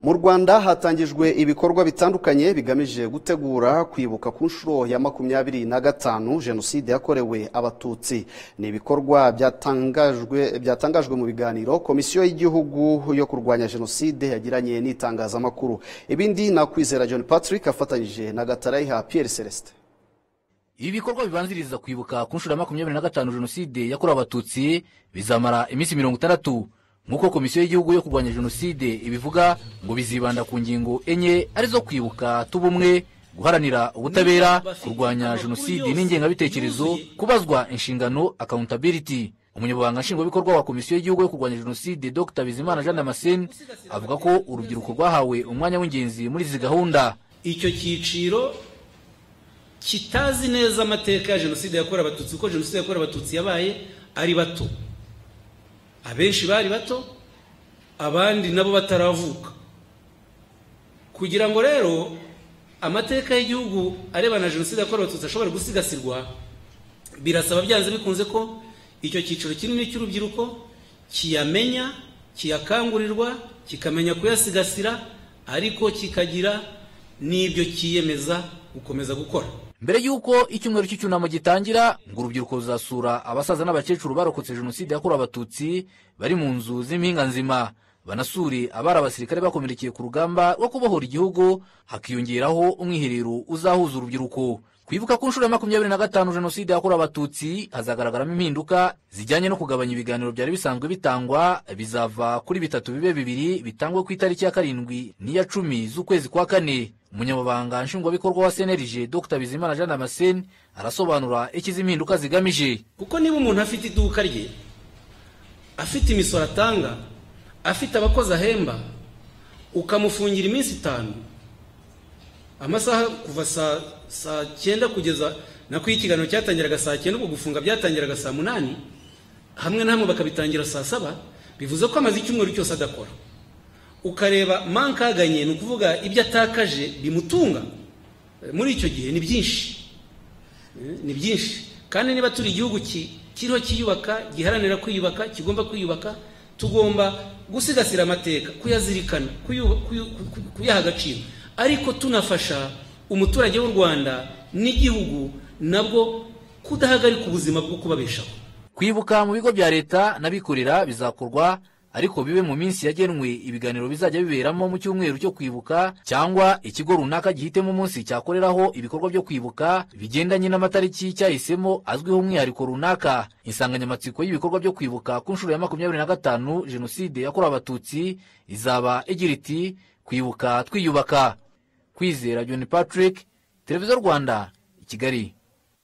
mu rwanda hatangijwe ibikorwa bitandukanye bigamije gutegura kwibuka ku nshuro ya makumyabiri na gatanu jenoside yakorewe abatutsi ni ibikorwa byatangajwe byatangajwe mu biganiro komisiyo y'igihugu yo kurwanya jenoside yagiranye n'itangazamakuru ibindi ni akwizera john patrick afatanyije na gatarayiha pierre celestin ibi bikorwa bibanziriza kwibuka ku nshuro ya makumyabiri na gatanu jenoside yakorewe abatutsi bizamara iminsi mirongo itandatu nk'uko komisiyo y'igihugu yo kurwanya jenoside ibivuga ngo bizibanda ku ngingo enye arizo kwibuka tubumwe guharanira ubutabera kurwanya jenoside n'ingengabitekerezo kubazwa inshingano accountability umunyamabanga nshingwabikorwa wa komisiyo y'igihugu yo kurwanya jenoside dr bizimana jean damascene avuga ko urubyiruko rwahawe umwanya w'ingenzi muri izi gahunda icyo cyiciro kitazi neza amateka ya jenoside yakorewe abatutsi kuko jenoside yakorewe abatutsi yabaye ari bato abenshi bari bato abandi nabo bataravuka kugira ngo rero amateka y'igihugu arebana na jenoside yakorewe abatutsi ashobora gusigasirwa birasaba byanze bikunze ko icyo cyiciro kinini cy'urubyiruko kiyamenya kiyakangurirwa kikamenya kuyasigasira ariko kikagira n'ibyo cyiyemeza gukomeza gukora mbere y'uko icyumweru cy'icyunamo gitangira ngo urubyiruko ruzasura abasaza n'abakecuru barokotse jenoside yakorewe abatutsi bari mu nzu z'impinga nzima banasure abari abasirikare bakomerekeye ku rugamba rwo kubohora igihugu hakiyongeraho umwiherero uzahuza urubyiruko kwibuka ku nshuro ya makumyabiri na gatanu jenoside yakorewe abatutsi hazagaragaramo impinduka zijyanye no kugabanya ibiganiro byari bisanzwe bitangwa bizava kuri bitatu bibe bibiri bitangwe ku itariki ya karindwi n'iya cumi z'ukwezi kwa kane umunyamabanga nshingwabikorwa wa senerije dr bizimana jean damascene arasobanura icyo izi mpinduka zigamije kuko niba umuntu afite iduka rye afite imisoro atanga afite abakozi ahemba ukamufungira iminsi itanu amasaha kuva saa cyenda kugeza na ko iyo ikiganiro cyatangiraga saa cyenda ubwo gufunga byatangiraga saa munani hamwe na hamwe bakabitangira saa saba bivuze ko amaze icyumweru cyose adakora ukareba mankaganye ni ukuvuga ibyo atakaje bimutunga muri icyo gihe ni byinshi ni byinshi kandi niba turi igihugu kiriho kiyubaka giharanira kwiyubaka kigomba kwiyubaka tugomba gusigasira amateka kuyazirikana kuyaha agaciro ariko tunafasha umuturage w'u rwanda n'igihugu nabwo kudahagarika ubuzima bwo kubabeshaho kwibuka mu bigo bya leta n'abikorera bizakorwa ariko bibe mu minsi yagenwe ibiganiro bizajya biberamo mu cyumweru cyo kwibuka cyangwa ikigo runaka gihitemo umunsi cyakoreraho ibikorwa byo kwibuka bigendanye n'amatariki cyahisemo azwiho umwihariko runaka insanganyamatsiko y'ibikorwa byo kwibuka ku nshuro ya makumyabiri na gatanu jenoside yakorewe abatutsi izaba igira iti kwibuka twiyubaka kwizera john patrick televiziyo rwanda i kigali